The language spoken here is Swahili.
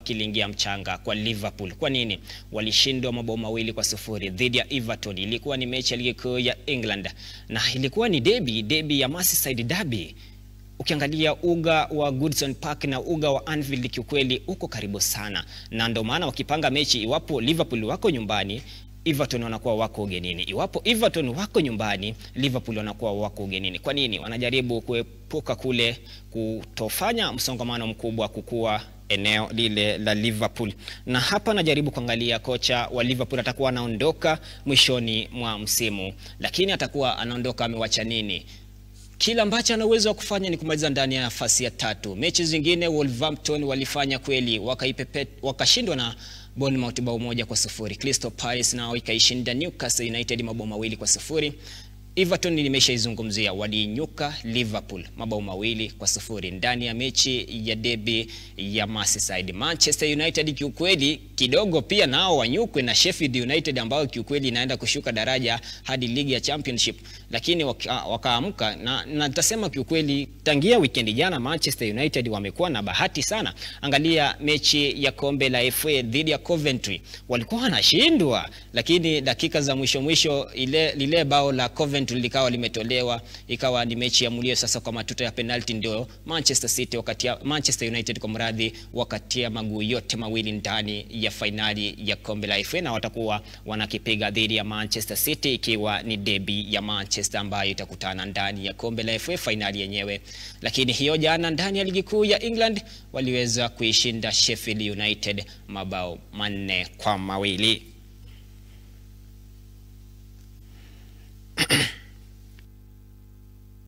kiliingia mchanga kwa Liverpool. Kwa nini? Walishindwa mabao mawili kwa sufuri dhidi ya Everton. Ilikuwa ni mechi ya ligi kuu ya England na ilikuwa ni derby, derby ya Merseyside derby. Ukiangalia uga wa Goodison Park na uga wa Anfield kiukweli uko karibu sana, na ndio maana wakipanga mechi, iwapo Liverpool wako nyumbani Everton wanakuwa wako ugenini. Iwapo Everton wako nyumbani, Liverpool wanakuwa wako ugenini. Kwa nini? Wanajaribu kuepuka kule kutofanya msongamano mkubwa kukua eneo lile la Liverpool. Na hapa najaribu kuangalia kocha wa Liverpool atakuwa anaondoka mwishoni mwa msimu, lakini atakuwa anaondoka amewacha nini? Kila ambacho ana uwezo wa kufanya ni kumaliza ndani ya nafasi ya tatu. Mechi zingine Wolverhampton walifanya kweli, wakaipepe wakashindwa na Bournemouth bao moja kwa sufuri. Crystal Palace nao ikaishinda Newcastle United mabao mawili kwa sufuri. Everton nimeshaizungumzia, waliinyuka Liverpool mabao mawili kwa sufuri ndani ya mechi ya derby ya Merseyside. Manchester United kiukweli kidogo pia nao wanyukwe na Sheffield United ambao kiukweli inaenda kushuka daraja hadi ligi ya Championship, lakini wakaamka waka na natasema kiukweli, tangia weekend jana Manchester United wamekuwa na bahati sana. Angalia mechi ya kombe la FA dhidi ya Coventry, walikuwa wanashindwa, lakini dakika za mwisho mwisho ile lile bao la Coventry likawa limetolewa, ikawa ni mechi ya mulio sasa kwa matuta ya penalty, ndio Manchester City wakati Manchester United kwa mradhi wakatia maguu yote mawili ndani ya fainali ya kombe la FA na watakuwa wanakipiga dhidi ya Manchester City, ikiwa ni derby ya Manchester ambayo itakutana ndani ya kombe la FA fainali yenyewe. Lakini hiyo jana ndani ya ligi kuu ya England waliweza kuishinda Sheffield United mabao manne kwa mawili.